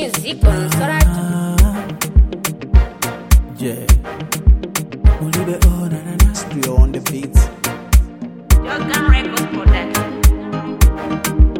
music on Sorato. Yeah. Ulibe oh na na na Stereo on the beats. Jordan Records Production.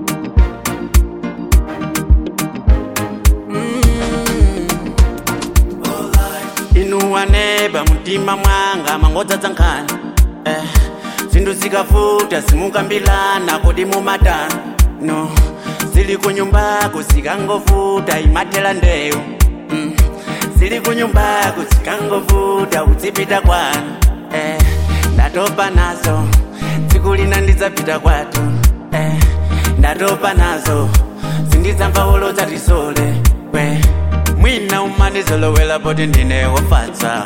inuwa neba mutima mwanga mangodzadza nkhani eh, zinthu zikavuta simukambilana kodi mumatani no zili kunyumbako zikangovuta imathela ndewu mm. zili kunyumbako zikangovuta uzipita kwanu eh, ndatopa nazo tsiku lina ndidzapita kwatu eh, ndatopa nazo sindidzamva wolodza tisole we mwina umandizolowela poti ndine wofatsa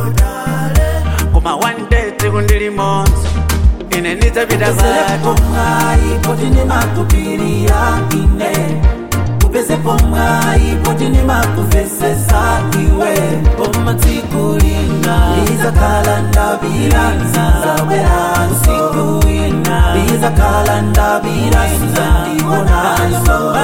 koma one day tsiku ndilimonso ine ndidzapita kwatu pomai poti ni makupirira ine upeze pomai poti ni makuvesesa iwe pomatsikulina lizakhala ndabira zabwera usiku wina lizakhala ndabira ndibonanso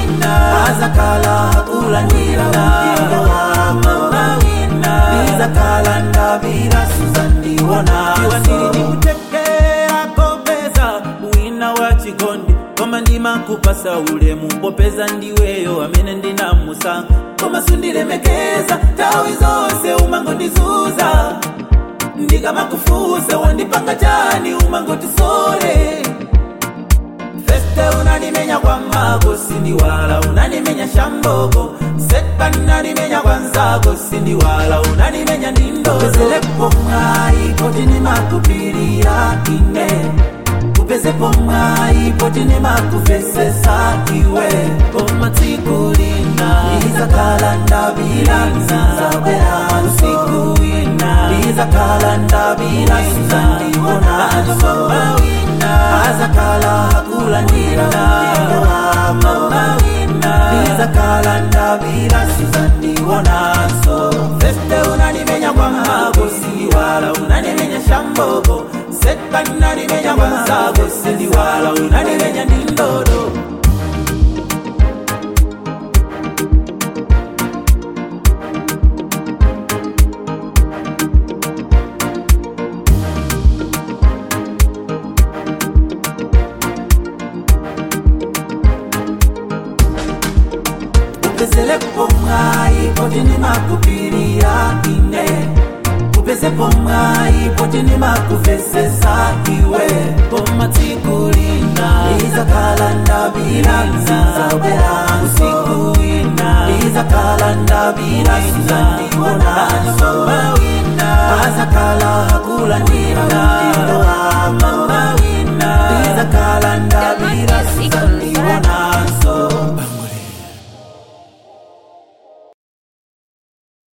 azakhala akulandira mpingo wako lizakhala ndabira suzandibonanso kutekera kopeza wina wa chikondi koma ndimakupasa ulemu popeza ndiweyo amene ndinamusankha koma sundilemekeza nthawi zonse umangondizuza ndikamakufusa wandipanga chani umangotisole feste unanimenya kwa mako sindiwala unanimenya shamboko seka unanimenya kwa nzako sindiwala unanimenya ndindozelepo mwai poti nimakupirira ine upezepo mwai poti nimakuvesesa iwe komatsikulina lizakhala ndabira zabwera usiku wina lizakhala ndabira suzandibonanso azakhala akulandira mpingo wako lizakhala ndabira suzandibonanso feste unanimenya kwa mako sindiwala unanimenya shamboko seka unanimenya kwa nzako sindiwala unanimenya ndindodo upezelepo mwai poti nimakupirira ine upezepo mwai poti nimakuvesesa iwe komatsikulina lizakhala ndabira zabwera usiku wina lizakhala ndabira suzandibonanso azakhala akulandira mpingo wako lizakhala ndabira suzandibonanso